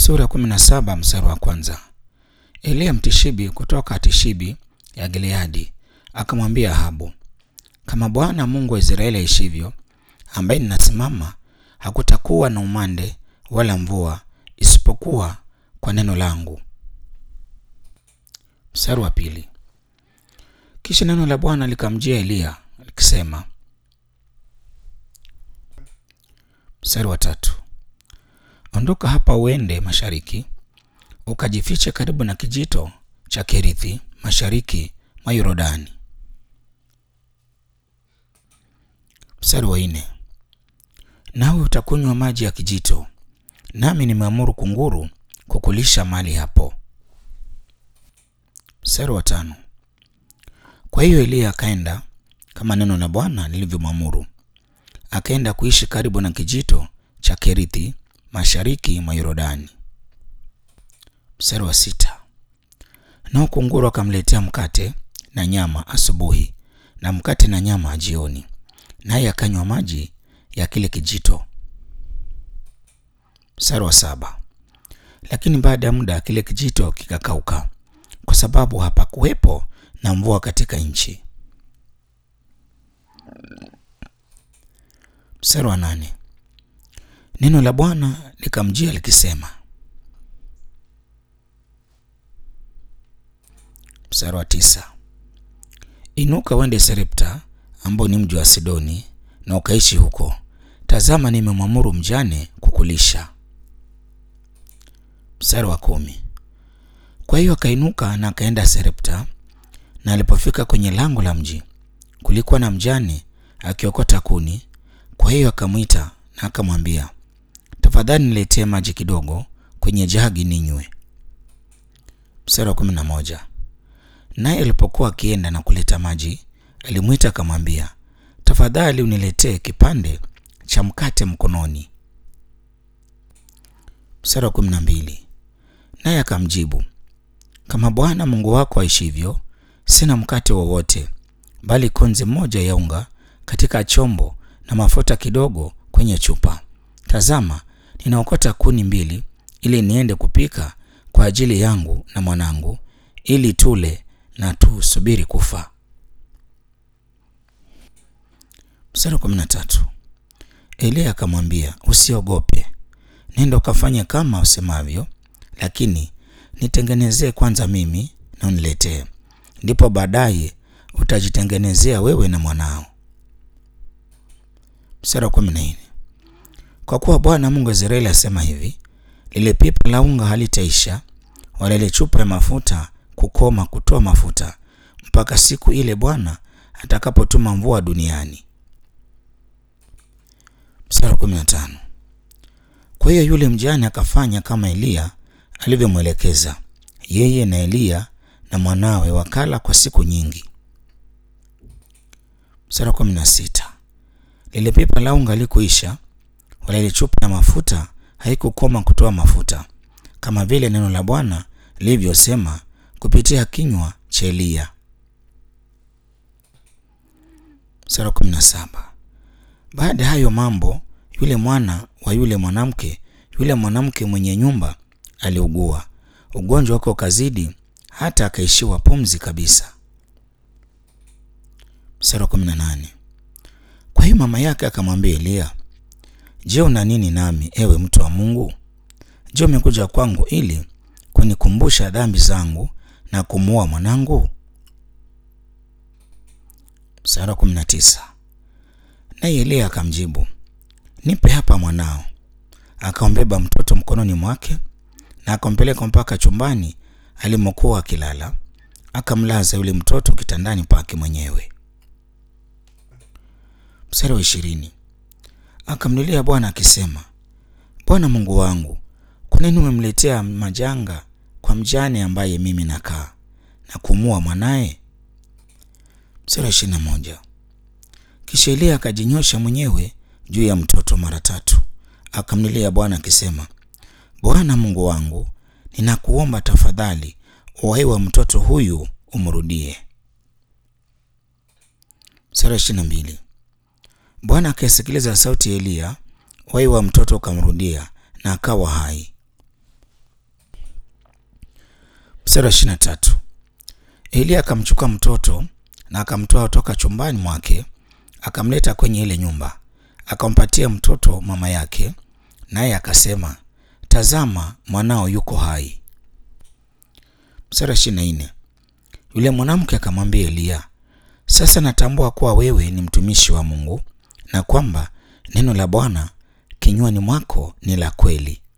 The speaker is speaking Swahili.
Sura ya 17 mstari wa kwanza. Eliya Mtishibi kutoka Tishibi ya Gileadi akamwambia Ahabu, kama Bwana Mungu wa Israeli aishivyo, ambaye ninasimama, hakutakuwa na umande wala mvua isipokuwa kwa neno langu. Mstari wa pili. Kisha neno la Bwana likamjia Eliya likisema. Mstari wa tatu. Ondoka hapa uende mashariki, ukajifiche karibu na kijito cha Kerithi mashariki mwa Yordani. Mstari wa nne. Nawe utakunywa maji ya kijito, nami nimeamuru kunguru kukulisha mali hapo. Mstari wa tano. Kwa hiyo Eliya akaenda kama neno la Bwana lilivyomwamuru, akaenda kuishi karibu na kijito cha Kerithi mashariki mwa Yordani. Mstari wa sita. Nao kunguru akamletea mkate na nyama asubuhi na mkate na nyama jioni, naye akanywa maji ya kile kijito. Mstari wa saba. Lakini baada ya muda kile kijito kikakauka, kwa sababu hapakuwepo na mvua katika nchi. Mstari wa nane. Neno la Bwana likamjia likisema. Mstari wa tisa. Inuka uende Sarepta ambao ni mji wa Sidoni na ukaishi huko. Tazama, nimemwamuru mjane kukulisha. Mstari wa kumi. Kwa hiyo akainuka na akaenda Sarepta, na alipofika kwenye lango la mji kulikuwa na mjane akiokota kuni. Kwa hiyo akamwita na akamwambia, tafadhali niletee maji kidogo kwenye jagi ninywe. Mstari wa kumi na moja. Naye alipokuwa akienda na kuleta maji, alimwita akamwambia, tafadhali uniletee kipande cha mkate mkononi. Mstari wa kumi na mbili. Naye akamjibu, kama Bwana Mungu wako aishivyo, sina mkate wowote, bali konzi moja ya unga katika chombo na mafuta kidogo kwenye chupa. Tazama, ninaokota kuni mbili ili niende kupika kwa ajili yangu na mwanangu, ili tule na tusubiri kufa. Mstari wa kumi na tatu. Eliya akamwambia, usiogope, nenda ukafanye kama usemavyo, lakini nitengenezee kwanza mimi na uniletee, ndipo baadaye utajitengenezea wewe na mwanao. Mstari wa kumi na nne. Kwa kuwa Bwana Mungu wa Israeli asema hivi, lile pipa la unga halitaisha wala ile chupa ya mafuta kukoma kutoa mafuta mpaka siku ile Bwana atakapotuma mvua duniani. Mstari wa kumi na tano. Kwa hiyo yule mjane akafanya kama Eliya alivyomwelekeza, yeye na Eliya na mwanawe wakala kwa siku nyingi. Mstari wa kumi na sita. Lile pipa la unga likuisha wala ile chupa ya mafuta haikukoma kutoa mafuta, kama vile neno la Bwana lilivyosema kupitia kinywa cha Eliya. Mstari wa kumi na saba. Baada ya hayo mambo, yule mwana wa yule mwanamke, yule mwanamke mwenye nyumba aliugua, ugonjwa wake ukazidi hata akaishiwa pumzi kabisa. Mstari wa kumi na nane. Kwa hiyo mama yake akamwambia Eliya, Je, una nini nami, ewe mtu wa Mungu? Je, umekuja kwangu ili kunikumbusha dhambi zangu na kumuua mwanangu? Mstari wa kumi na tisa. Naye Eliya akamjibu, nipe hapa mwanao. Akambeba mtoto mkononi mwake na akampeleka mpaka chumbani alimokuwa akilala, akamlaza yule mtoto kitandani pake mwenyewe. Mstari wa ishirini. Akamlilia Bwana akisema, Bwana Mungu wangu, kwa nini umemletea majanga kwa mjane ambaye mimi nakaa na kumua mwanaye? Mstari wa ishirini na moja. Kisha Eliya akajinyosha mwenyewe juu ya mtoto mara tatu, akamlilia Bwana akisema, Bwana Mungu wangu, ninakuomba tafadhali, uhai wa mtoto huyu umrudie. Mstari wa ishirini na mbili. Bwana akasikiliza sauti ya Eliya, uhai wa mtoto ukamrudia na akawa hai. Mstari wa ishirini na tatu. Eliya akamchukua mtoto na akamtoa toka chumbani mwake akamleta kwenye ile nyumba, akampatia mtoto mama yake, naye akasema, tazama, mwanao yuko hai. Mstari wa ishirini na nne. Yule mwanamke akamwambia Eliya, sasa natambua kuwa wewe ni mtumishi wa Mungu na kwamba neno la Bwana kinywani mwako ni la kweli.